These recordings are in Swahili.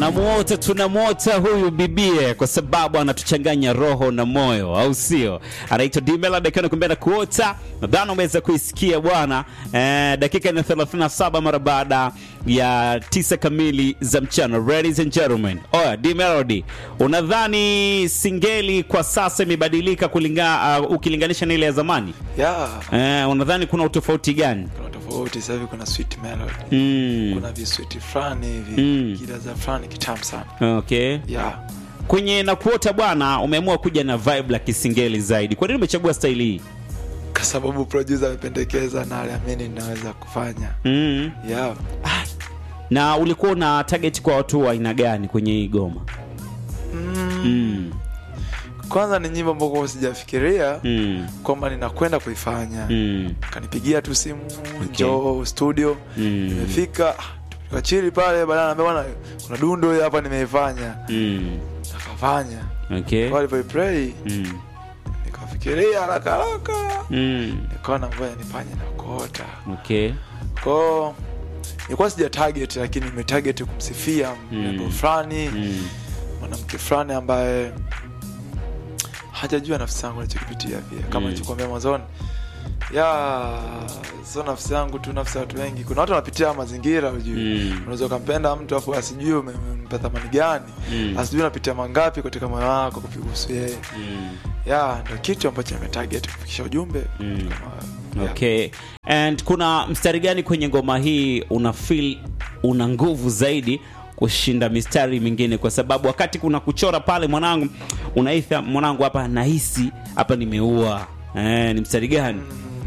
tunamuota tunamuota huyu bibie kwa sababu anatuchanganya roho na moyo au sio anaitwa dmelad akiwa nakuambia na kuota nadhani umeweza kuisikia bwana eh, dakika ni 37 mara baada ya tisa kamili za mchana ladies and gentlemen oya dmelody unadhani singeli kwa sasa imebadilika kulinga, uh, ukilinganisha na ile ya zamani ya eh, unadhani kuna utofauti gani kuna tofauti sasa hivi kuna sweet melody mm. kuna viswiti fulani hivi Mm. kidaza fulani kitamu sana okay ya kwenye na kuota bwana umeamua kuja na vibe la kisingeli zaidi kwa nini umechagua staili hii kwa sababu producer amependekeza na aliamini ninaweza kufanya mm. ya na ulikuwa una target kwa watu wa aina gani kwenye hii goma mm. mm. kwanza ni nyimbo ambako sijafikiria Mm. kwamba ninakwenda kuifanya Mm. kanipigia tu simu Okay. njoo studio Mm. nimefika tukachili pale baadaye naambia bwana kuna dundo hii hapa nimeifanya Mm. akafanya okay kwa alivyoiplay mm. nikafikiria haraka haraka Mm. nikaona ngoja nifanye na kuota okay kwao nilikuwa sija target lakini nimetarget kumsifia mrembo Mm. fulani mm. mwanamke fulani ambaye hajajua nafsi yangu alichokipitia pia kama Mm. nilichokuambia mwanzoni ya sio nafsi yangu tu nafsi ya watu wengi kuna watu wanapitia mazingira ujui Mm. unaweza ukampenda mtu afu asijui ume- umempa thamani gani Mm. asijui unapitia mangapi katika moyo wako kuhusu yeye Mm. ya ndo kitu ambacho nimetarget kufikisha ujumbe Mm. katika moyo. Ya. okay and kuna mstari gani kwenye ngoma hii una feel una nguvu zaidi kushinda mistari mingine kwa sababu wakati kuna kuchora pale mwanangu unaitha mwanangu hapa nahisi hapa nimeua eh, ni mstari gani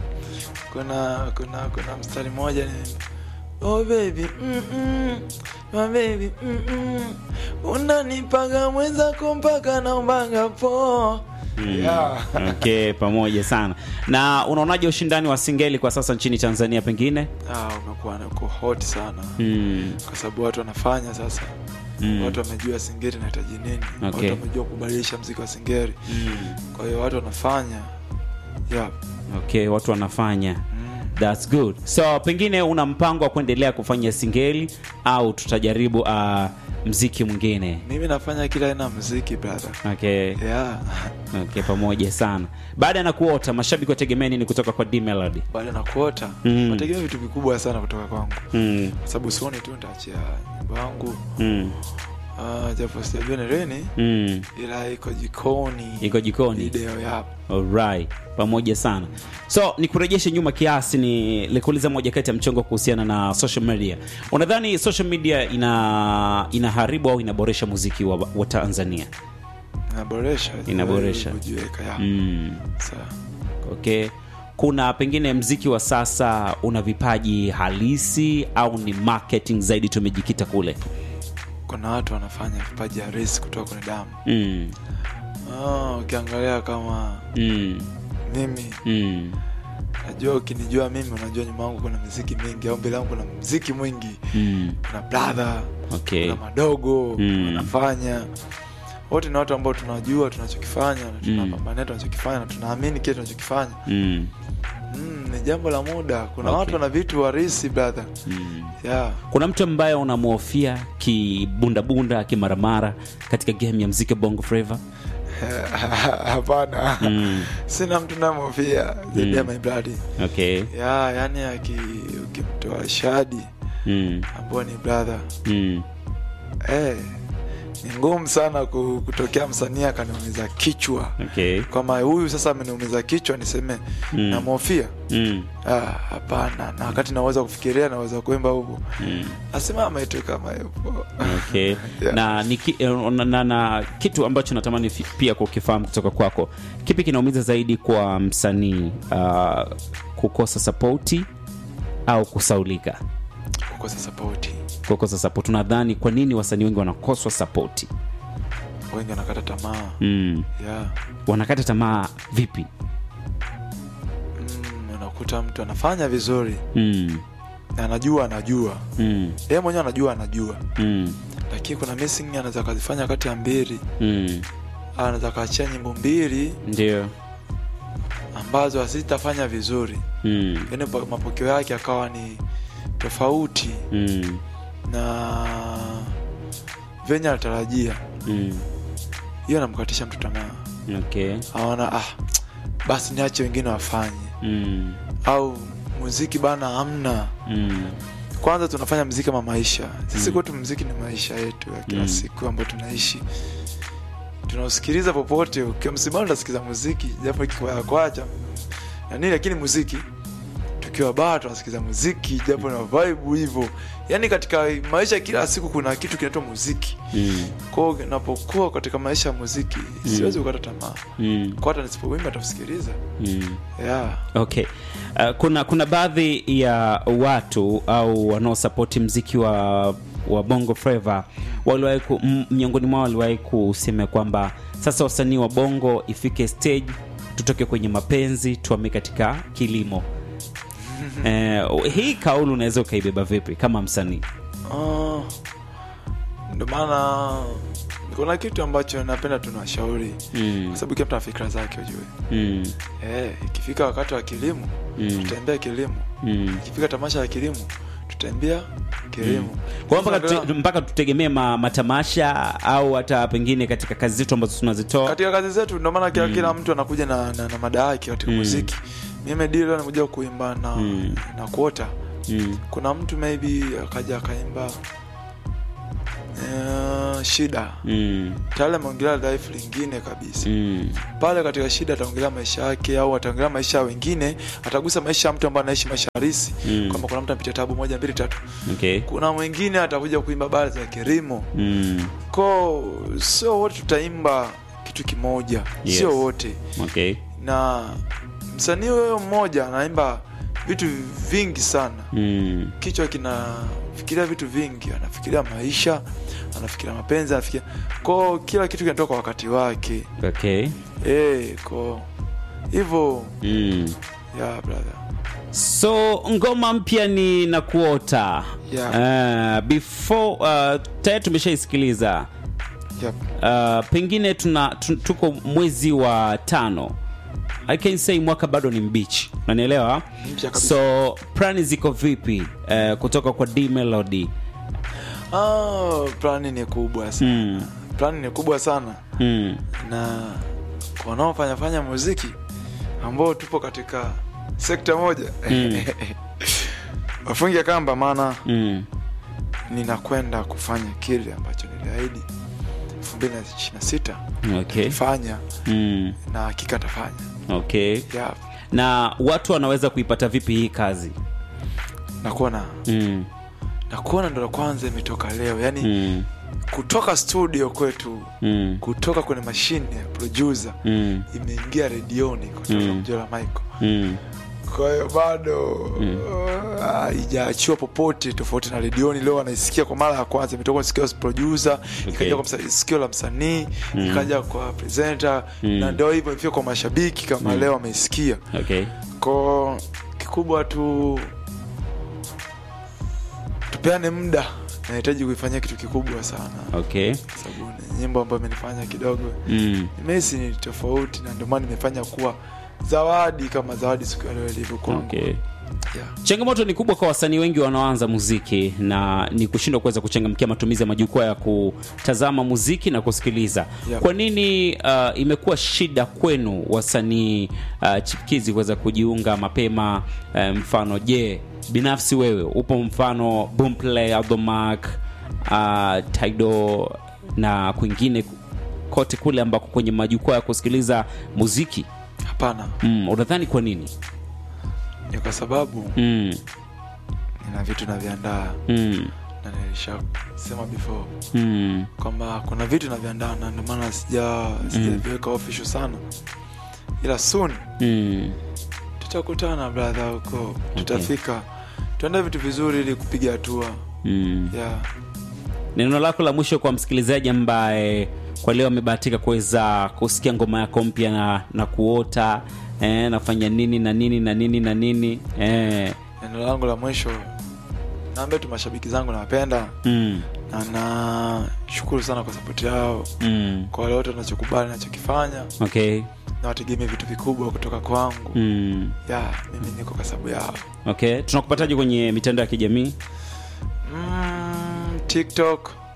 kuna kuna kuna mstari mmoja ni oh baby mm -mm, my baby mm -mm, unanipaga mwenzako mpaka naombaga po Mm. yeah. okay pamoja sana na unaonaje ushindani wa singeli kwa sasa nchini tanzania pengine ah, umekuwa na- uko hot sana mm. kwa sababu watu wanafanya sasa Mm. watu wamejua singeri inahitaji nini Okay. watu wamejua kubadilisha mziki wa singeri Mm. kwa hiyo watu wanafanya yeah. okay watu wanafanya mm. That's good. So pengine una mpango wa kuendelea kufanya singeli au tutajaribu uh, mziki mwingine? mimi nafanya kila aina ya mziki brother Okay. yeah. Okay, pamoja sana. Baada ya nakuota, mashabiki wategemea nini kutoka kwa D Melody? baada na kuota Mm. wategemea vitu vikubwa sana kutoka kwangu Mm. kwa sababu sioni tu nitaachia nyimbo yangu Mm. uh, japo sijajua ni lini Mm. ila iko jikoni Iko jikoni. video ya Alright. Pamoja sana. So nikurejeshe nyuma kiasi, ni likuuliza moja kati ya mchongo kuhusiana na social media. Unadhani social media ina inaharibu au inaboresha muziki wa, wa Tanzania? inaboresha Inaboresha. kujiweka ya Mm. Sawa. okay kuna pengine mziki wa sasa una vipaji halisi au ni marketing zaidi tumejikita kule kuna watu wanafanya vipaji harisi kutoka kwenye damu mm. Ah, ukiangalia kama Mm. mimi Mm. najua ukinijua mimi unajua nyuma yangu kuna miziki mingi au mbele yangu kuna mziki mwingi Mm. kuna brother okay kuna madogo Mm. wanafanya wote ni watu ambao tunajua tunachokifanya na Mm. tunapambania tunachokifanya na tunaamini kile tunachokifanya mm. mm, ni jambo la muda kuna Okay. watu wana vitu warisi brother Mm. yeah. kuna mtu ambaye unamhofia kibundabunda kimaramara katika game ya mziki wa bongo flava hapana mm. sina mtu namofia zaidi ya Mm. my blood okay ya yani aki- ukimtoa shadi mm. ambao ni brother Mm. eh, ni ngumu sana ku- kutokea msanii akaniumiza kichwa okay kwama huyu sasa ameniumiza kichwa niseme Mm. namhofia mm. Ah, hapana na wakati naweza kufikiria naweza kuimba huko Mm. asimama tu kama yupo okay Yeah. na, ni ki, eh, na, na, na kitu ambacho natamani fi- pia kukifahamu kutoka kwako kipi kinaumiza zaidi kwa msanii uh, kukosa sapoti au kusaulika kukosa sapoti kukosa sapoti unadhani kwa nini wasanii wengi wanakoswa sapoti wengi wanakata tamaa mm. yeah. wanakata tamaa vipi mm, unakuta mtu anafanya vizuri mm. na anajua anajua Mm. yeye mwenyewe anajua anajua Mm. lakini kuna missing anaweza kazifanya kati ya mbili Mm. anaweza kaachia nyimbo mbili ndio ambazo hazitafanya vizuri mm. yaani pa- mapokeo yake akawa ni tofauti Mm. na venye anatarajia mm. hiyo anamkatisha mtu tamaa okay aona ah, basi niache wengine wafanye mm. au muziki bana hamna Mm. kwanza tunafanya mziki kama maisha sisi Mm. kwetu mziki ni maisha yetu ya kila Mm. siku ambayo tunaishi tunausikiliza popote ukiwa msibani utasikiza muziki japo ikikwaya kwacha na nini lakini muziki tukiwa baa tunasikiza muziki japo na vibe hivyo yaani katika maisha ya kila siku kuna kitu kinaitwa muziki Mm. kwao napokuwa katika maisha ya muziki siwezi kukata tamaa Mm. kwa hata nisipowimba atakusikiliza Mm. yeah. okay uh, kuna kuna baadhi ya watu au wanaosapoti mziki wa wa bongo flava waliwahi ku- m- miongoni mwao waliwahi kusema kwamba sasa wasanii wa bongo ifike stage tutoke kwenye mapenzi tuame katika kilimo eh, hii kauli unaweza ukaibeba vipi kama msanii Ah, ndo maana kuna kitu ambacho napenda tunawashauri mm, kwa sababu kila mtu ana fikra zake ujue mm, eh, ikifika wakati wa kilimo Mm. tutaembea kilimo mm. ikifika tamasha ya kilimo tutaembea kilimo kwa hiyo mpaka, Sasa tute, mpaka tutegemee ma, matamasha au hata pengine katika kazi zetu ambazo tunazitoa katika kazi zetu ndo maana kila, kila mtu anakuja na, na, na mada yake katika Mm. muziki mimi dilo anakuja kuimba na, Mm. na kuota mm, kuna mtu maybe akaja akaimba uh, shida mm, tayari ameongelea life lingine kabisa mm. pale katika shida ataongelea maisha yake au ataongelea maisha ya wengine atagusa maisha ya mtu ambaye anaishi maisha halisi Mm. kwamba kuna mtu anapitia tabu moja mbili tatu okay kuna mwingine atakuja kuimba habari za kilimo mm. ko sio wote tutaimba kitu kimoja Yes. sio wote okay na msanii huyo mmoja anaimba vitu vingi sana mm. kichwa kinafikiria vitu vingi anafikiria maisha anafikiria mapenzi anafikiria ko kila kitu kinatoka kwa wakati wake okay e, ko hivyo mm. ya brother so ngoma mpya ni na kuota Yeah. uh, before uh, tayari tumeshaisikiliza yep. uh, pengine tuna tu, tuko mwezi wa tano I can say mwaka bado ni mbichi unanielewa Mpya kabisa. so plani ziko vipi uh, kutoka kwa d melody ah, plani ni kubwa sana mm. plani ni kubwa sana Mm. na kwa wanaofanyafanya muziki ambao tupo katika sekta moja Mm. wafunge kamba maana Mm. ninakwenda kufanya kile ambacho niliahidi 2026 okay fanya mm. na hakika atafanya okay yeah. na watu wanaweza kuipata vipi hii kazi nakuona mm. nakuona ndo la kwanza imetoka leo yani Mm. kutoka studio kwetu Mm. kutoka kwenye mashine ya producer Mm. imeingia redioni kutoka Mm. mjola michael Mm. kwa hiyo bado haijaachiwa popote tofauti na redioni leo anaisikia kwa mara ya kwanza imetoka kwa sikio la producer ikaja kwa msa- sikio la msanii ikaja kwa presenter Mm. na ndio hivyo ifika kwa mashabiki kama leo ameisikia okay ko kikubwa tu tupeane muda nahitaji kuifanyia kitu kikubwa sana okay kwa sababu ni nyimbo ambayo imenifanya kidogo mm. nimesi ni tofauti na ndio maana nimefanya kuwa zawadi kama zawadi siku ya leo ilivyo kwangu okay yeah. changamoto ni kubwa kwa wasanii wengi wanaoanza muziki na ni kushindwa kuweza kuchangamkia matumizi ya majukwaa ya kutazama muziki na kusikiliza Yep. kwa nini uh, imekuwa shida kwenu wasanii uh, chipukizi kuweza kujiunga mapema uh, mfano je binafsi wewe upo mfano boomplay aldomark uh, tido na kwingine kote kule ambako kwenye majukwaa ya kusikiliza muziki hapana mm, unadhani kwa nini ni kwa sababu mm, nina vitu naviandaa mm, na nilishasema before mm, kwamba kuna vitu naviandaa na ndio maana sija sijaviweka official sana ila soon mm. tutakutana brother huko tutafika tuende vitu vizuri ili kupiga hatua Mm. yeah. neno lako la mwisho kwa msikilizaji ambaye kwa leo amebahatika kuweza kusikia ngoma yako mpya na, na kuota eh, nafanya nini na nini na nini na nini eh, neno langu la mwisho naambia tu mashabiki zangu nawapenda mm, na nashukuru sana kwa sapoti yao mm, kwa wale wote wanachokubali nachokifanya okay na wategemee vitu vikubwa kutoka kwangu mm, ya mimi niko kwa sababu yao okay tunakupataje kwenye mitandao ya kijamii mm, tiktok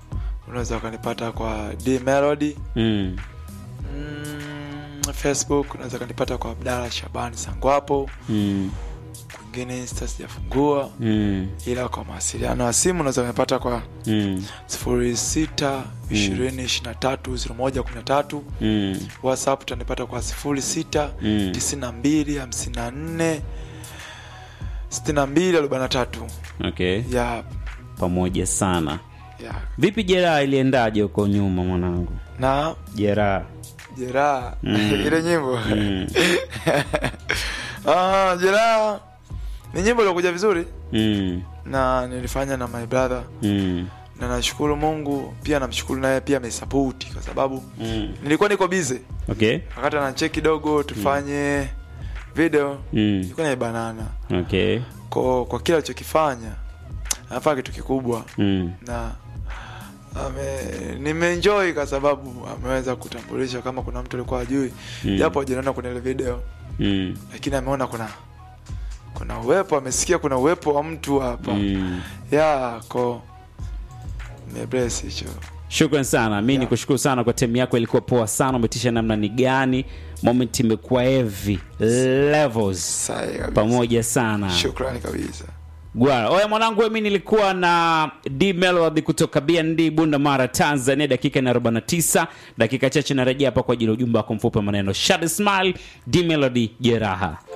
unaweza ukanipata kwa d melody mm. mm, facebook unaweza ukanipata kwa abdala shabani sangwapo Mm. kwingine insta sijafungua Mm. ila kwa mawasiliano ya simu unaweza kunipata kwa Mm. sifuri sita ishirini ishiri na tatu ziro moja kumi na tatu Mm. whatsapp utanipata kwa sifuri sita Mm. tisini na mbili hamsini na nne sitini na mbili arobaini na tatu okay ya pamoja sana ya vipi jeraha iliendaje huko nyuma mwanangu na jeraha jeraha Mm. ile nyimbo mm. ah, jeraha ni nyimbo iliokuja vizuri Mm. na nilifanya na my brother Mm. na nashukuru mungu pia namshukuru naye pia amesapoti kwa sababu Mm. nilikuwa niko bize okay wakati anacheki kidogo tufanye video mm. nilikuwa naibanana okay kwa, kwa kile alichokifanya anafanya kitu kikubwa mm. na ame nimeenjoy kwa sababu ameweza kutambulisha kama kuna mtu alikuwa ajui Mm. japo hajaniona kwenye ile video Mm. lakini ameona kuna kuna uwepo amesikia kuna uwepo wa mtu hapa Mm. ya ko mebless hicho shukran sana mi Yeah. ni kushukuru sana kwa temu yako ilikuwa poa sana umetisha namna ni gani moment imekuwa heavy levels sahi kabisa pamoja sana shukrani kabisa gwara oya mwanangu mi nilikuwa na d melody kutoka bnd bunda mara tanzania dakika na 49 dakika chache narejea hapa kwa ajili ya ujumbe wako mfupi wa maneno Shady smile d melody jeraha